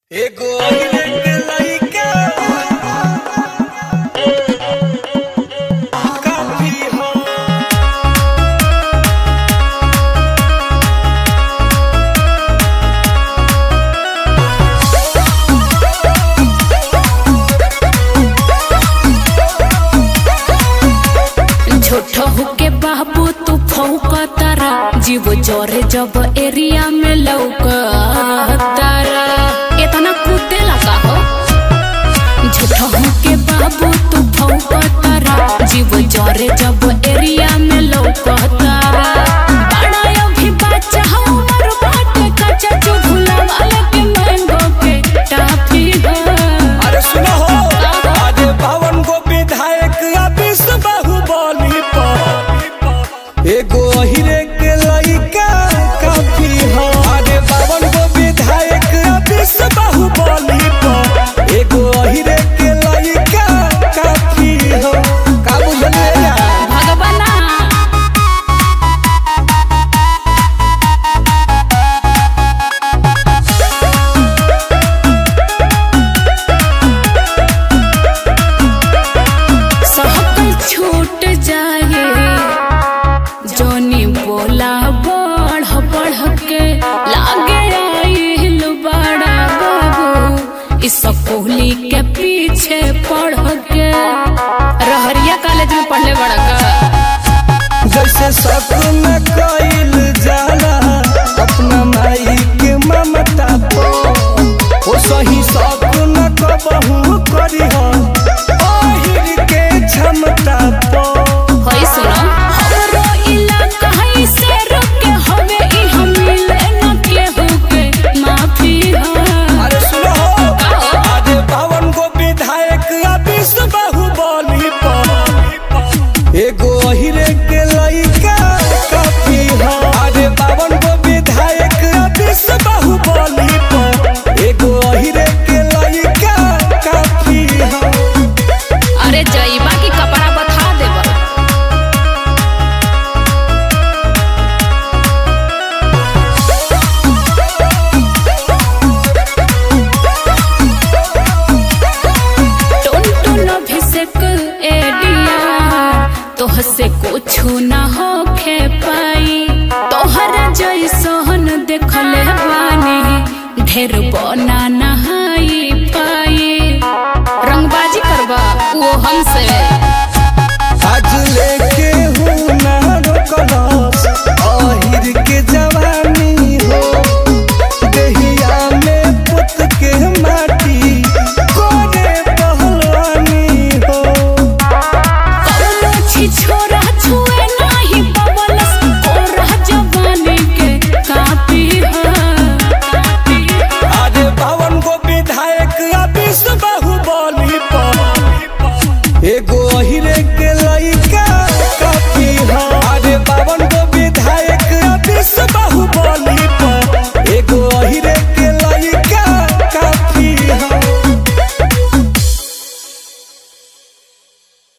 एगो अहिरे लइका काफी हो छोट होके बाबू तू फौकतारा जीव जोरे जब एरिया में लौकतारा इतना कूदे लगा हो छोट होके बाबू तू फौकतारा जीव जोरे जब एरिया में लौकतारा बड़ा अभी बच्चा हमर बाटे कच्चा जो भुला वाले के मैंगो के टाफी हो अरे सुनो हो आज बावन गो विधायक आ बीस बाहुबली पर एगो अहिरे के लइका काफी हो अरे बावन गो विधायक आ बीस बाहुबली पर एगो अहिरे के लइका काफी हो का बुझलिए भगवाना सहकल छूट जाए जोनी बोला बढ़ बढ़ के लागे आइल बड़ा बाबू इस कोहली के पीछे पढ़ के रहरिया कॉलेज में पढ़ले बड़ा का जैसे सपन कइल जाला अपना माई के ममता पो ओ सही सपन कबहू करी हो ओहिर के क्षमता पो होई सुनो हमरो इलाका है से रुके हवे ई हम मिले न केहू के माफी हो अरे सुनो आज बावन गो विधायक आ बीस बाहुबली पर एगो अहिरे के लइका काफी हो अरे बावन गो विधायक आ बीस बाहुबली पर एगो अहिरे के लइका काफी हो अरे जईबा की कपड़ा बता देबा टुन टुन अभिषेक एडिया तोह से कुछु न होखे पाई तोहरा जैसन देखले बानी ढेर बना न